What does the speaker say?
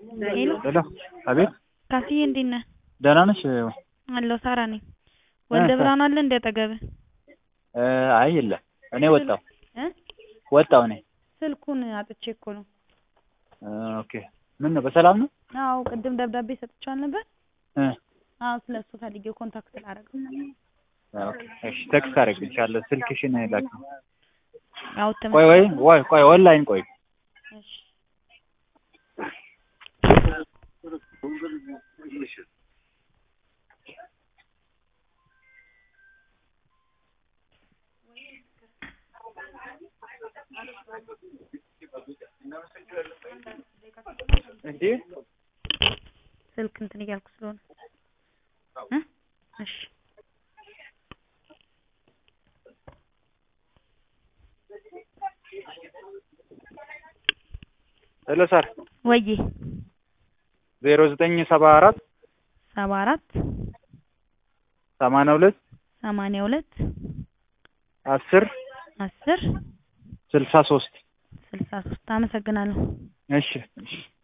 ሄሎ ሄሎ አቤት ካስዬ እንዴት ነህ? ደህና ነሽ? አለሁ ሳራ ነኝ። ወልደ ብርሃን አለ እንደ አጠገብህ? አይ የለም እኔ ወጣሁ እ ወጣሁ እኔ ስልኩን አጥቼ እኮ ነው። ኦኬ ምን ነው በሰላም ነው? አዎ ቅድም ደብዳቤ ሰጥቼዋል ነበር። እ አዎ ስለሱ ፈልጌው ኮንታክት ላደርገው። ኦኬ እሺ ቴክስት አደርግልሻለሁ ስልክሽን ላኪ። አዎ ቆይ ወይ ወይ ቆይ ኦንላይን ቆይ እሺ እንዴ ስልክ እንትን እያልኩ ስለሆነ እ እሺ ሄሎ ሳር ወዬ ዜሮ ዘጠኝ ሰባ አራት ሰባ አራት ሰማንያ ሁለት ሰማንያ ሁለት አስር አስር ስልሳ ሶስት ስልሳ ሶስት አመሰግናለሁ። እሺ እሺ